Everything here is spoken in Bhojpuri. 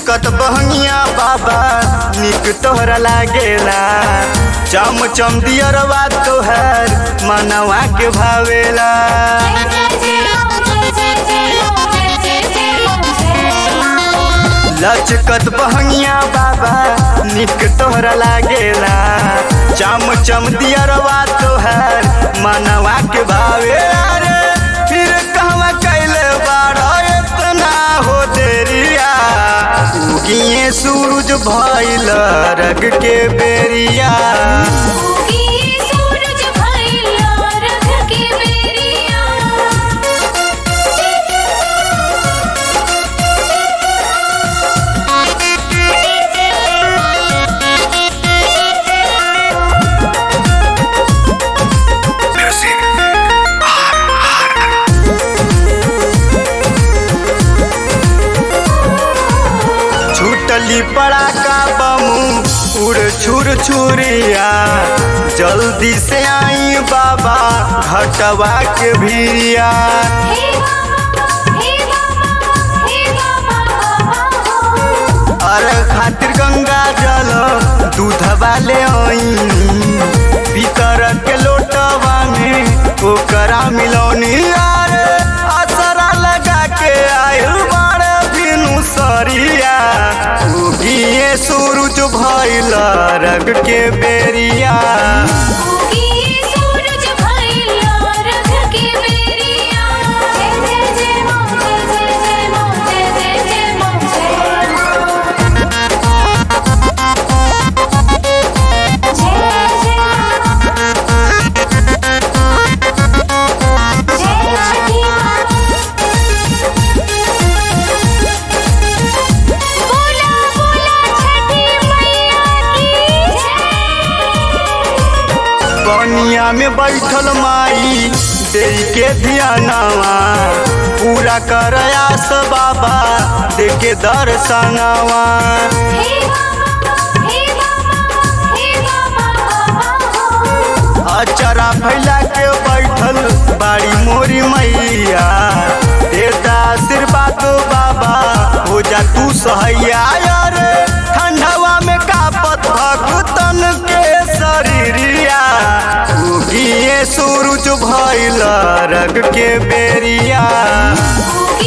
लचकत बहनिया बाबा निक तोहरा लागेला चम चम दियरवा तोहर मनवा के भावेला लचकत बहनिया बाबा निक तोहरा लागेला चम चम दियरवा तोहर मनवा के भावेला रे फिर कहवा कैले बाड़ा इतना हो देरिया उगिए सूरज भइल रग के बेरिया छूटली पड़ाका बमू उड़ छुर छुरिया जल्दी से आई बाबा घटवा के भीरिया अरे खातिर गंगा जल दूध वाले आई भीतर के लोटवा में ओकरा मिलौनी अरे असरा लगा के आयल बाड़े बिनु सरिया उगिए सूरज भइल रग के बेरिया बनिया में बैठल माई दे के ध्यानवा पूरा कर आस बाबा दे के दर्शनवा अचरा फैला के बैठल बाड़ी मोरी मैया देता आशीर्वाद बाबा हो जा तू सहैया रे ठंडवा में कापत भगतन के शरीरिया उगिए सूरज भइल रग के बेरिया